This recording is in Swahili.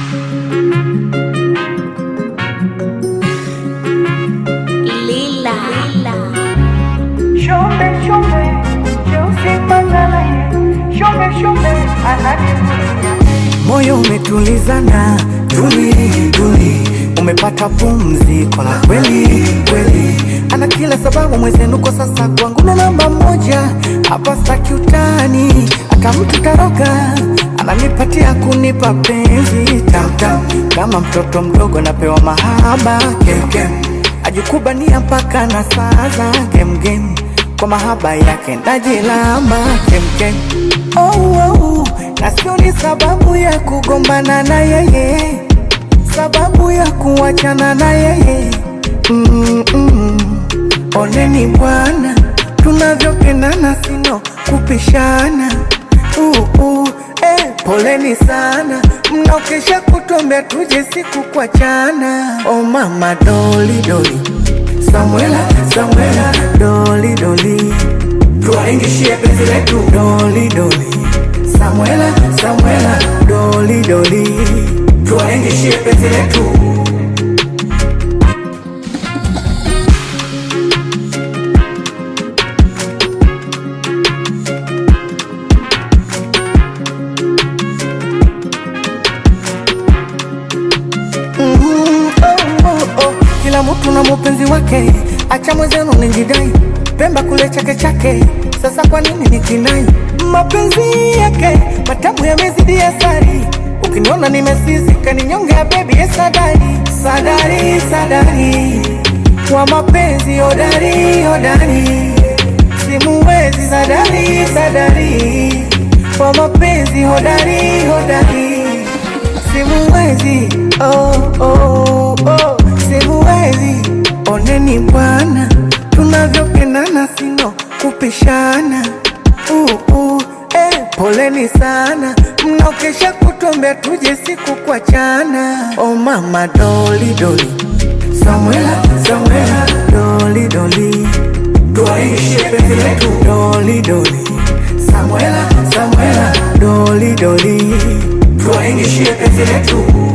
Lila. Shombe shombe, Cheusi Mbagala ye. Shombe shombe, ananivutia. Moyo umetulizana, tuli tuli, umepata pumziko la kweli kweli. Ana kila sababu mwezenuko sasa kwangu ndo namba moja, hapa staki utani, hata mtu taroga ananipatia kunipa penzi tamtam, kama mtoto mdogo napewa mahaba kemkem, ajikubania mpaka na saza gemgem, kwa mahaba yake najilamba kemkem oh, oh, na sio ni sababu ya kugombana na yeye, sababu ya kuachana na yeye mm -mm. Oneni bwana, tunavyopendana sino kupishana uh, uh, eh, poleni sana mnaokesha kutuambia tuje siku kuachana. Oh mama doli doli, Samuela Samuela doli doli, tuwaingishie penzi letu doli doli, Samuela Samuela doli doli, tuwaingishie penzi letu Mhm, oh, oh, oh. Kila mtu na mupenzi wake, acha mwenzenu nijidai, Pemba kule chake chake, sasa kwa nini nikinai? Mapenzi yake matamu yamezidi asari, ukiniona nimesizika ninyonge bebi ye sadari, sadari, sadari wa mapenzi hodari, hodari simuwezi sadari, sadari wa mapenzi hodari, hodari simuwezi oh, oh, oh, simuwezi. Oneni bwana, tunavyopendana sino kupishana uh, uh, eh, poleni sana mnaokesha kutuambia tuje siku kuachana. Oh mama doli doli, Samuela Samuela doli doli, tuwaishie penzi letu doli doli, Samuela Samuela doli doli tuwaingishie penzi letu